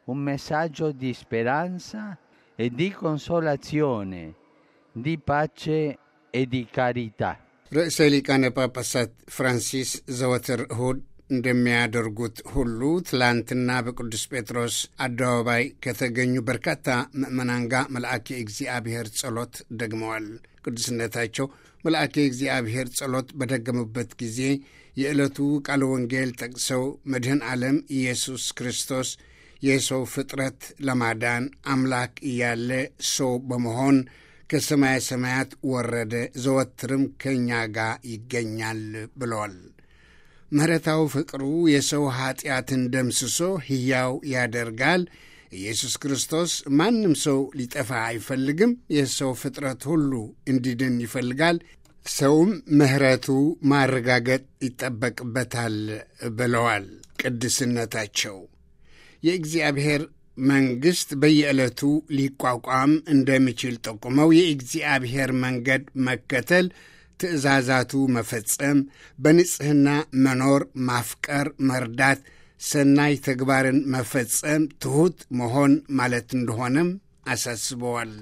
un messaggio di speranza e di consolazione, di pace e di carità. ርዕሰ ሊቃነ ጳጳሳት ፍራንሲስ ዘወትር እሁድ እንደሚያደርጉት ሁሉ ትላንትና በቅዱስ ጴጥሮስ አደባባይ ከተገኙ በርካታ ምዕመናን ጋር መልአከ እግዚአብሔር ጸሎት ደግመዋል። ቅዱስነታቸው መልአከ እግዚአብሔር ጸሎት በደገሙበት ጊዜ የዕለቱ ቃለ ወንጌል ጠቅሰው መድህን ዓለም ኢየሱስ ክርስቶስ የሰው ፍጥረት ለማዳን አምላክ እያለ ሰው በመሆን ከሰማየ ሰማያት ወረደ፣ ዘወትርም ከእኛ ጋር ይገኛል ብለዋል። ምሕረታዊ ፍቅሩ የሰው ኀጢአትን ደምስሶ ሕያው ያደርጋል። ኢየሱስ ክርስቶስ ማንም ሰው ሊጠፋ አይፈልግም። የሰው ፍጥረት ሁሉ እንዲድን ይፈልጋል። ሰውም ምሕረቱ ማረጋገጥ ይጠበቅበታል ብለዋል ቅድስነታቸው። የእግዚአብሔር መንግሥት በየዕለቱ ሊቋቋም እንደሚችል ጠቁመው የእግዚአብሔር መንገድ መከተል ትእዛዛቱ መፈጸም፣ በንጽሕና መኖር፣ ማፍቀር፣ መርዳት፣ ሰናይ ተግባርን መፈጸም፣ ትሑት መሆን ማለት እንደሆነም አሳስበዋል።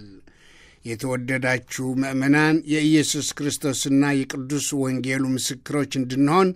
የተወደዳችሁ ምእመናን የኢየሱስ ክርስቶስና የቅዱስ ወንጌሉ ምስክሮች እንድንሆን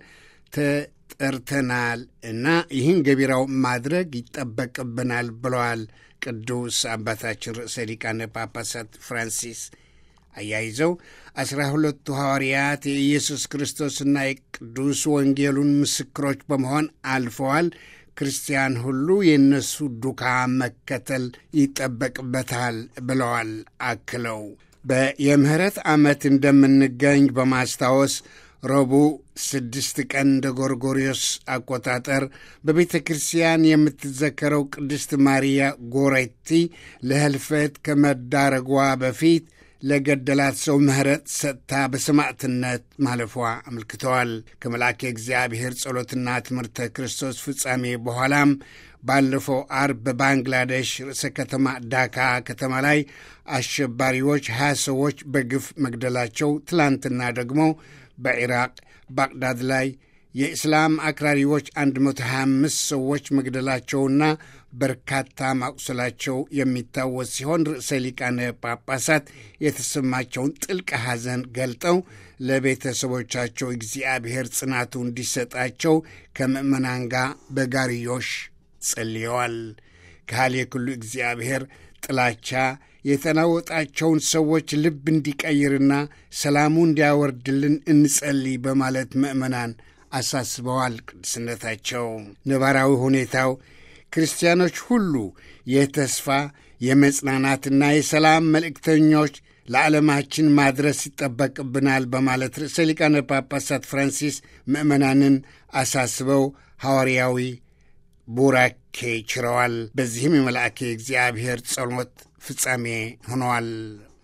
ተጠርተናል እና ይህን ገቢራው ማድረግ ይጠበቅብናል ብለዋል ቅዱስ አባታችን ርዕሰ ሊቃነ ጳጳሳት ፍራንሲስ። አያይዘው አስራ ሁለቱ ሐዋርያት የኢየሱስ ክርስቶስና የቅዱስ ወንጌሉን ምስክሮች በመሆን አልፈዋል። ክርስቲያን ሁሉ የእነሱ ዱካ መከተል ይጠበቅበታል ብለዋል። አክለው በየምህረት ዓመት እንደምንገኝ በማስታወስ ረቡዕ ስድስት ቀን እንደ ጎርጎሪዮስ አቆጣጠር በቤተ ክርስቲያን የምትዘከረው ቅድስት ማርያ ጎሬቲ ለህልፈት ከመዳረጓ በፊት ለገደላት ሰው ምሕረት ሰጥታ በሰማዕትነት ማለፏ አመልክተዋል። ከመልአከ እግዚአብሔር ጸሎትና ትምህርተ ክርስቶስ ፍጻሜ በኋላም ባለፈው አርብ በባንግላዴሽ ርዕሰ ከተማ ዳካ ከተማ ላይ አሸባሪዎች ሀያ ሰዎች በግፍ መግደላቸው፣ ትላንትና ደግሞ በኢራቅ ባግዳድ ላይ የእስላም አክራሪዎች 125 ሰዎች መግደላቸውና በርካታ ማቁሰላቸው የሚታወስ ሲሆን ርዕሰ ሊቃነ ጳጳሳት የተሰማቸውን ጥልቅ ሐዘን ገልጠው ለቤተሰቦቻቸው እግዚአብሔር ጽናቱ እንዲሰጣቸው ከምእመናን ጋር በጋርዮሽ ጸልየዋል። ካህል የክሉ እግዚአብሔር ጥላቻ የተናወጣቸውን ሰዎች ልብ እንዲቀይርና ሰላሙ እንዲያወርድልን እንጸልይ በማለት ምእመናን አሳስበዋል። ቅድስነታቸው ነባራዊ ሁኔታው ክርስቲያኖች ሁሉ የተስፋ የመጽናናትና የሰላም መልእክተኞች ለዓለማችን ማድረስ ይጠበቅብናል በማለት ርዕሰ ሊቃነ ጳጳሳት ፍራንሲስ ምእመናንን አሳስበው ሐዋርያዊ ቡራኬ ችረዋል። በዚህም የመልአኬ እግዚአብሔር ጸሎት ፍጻሜ ሆነዋል።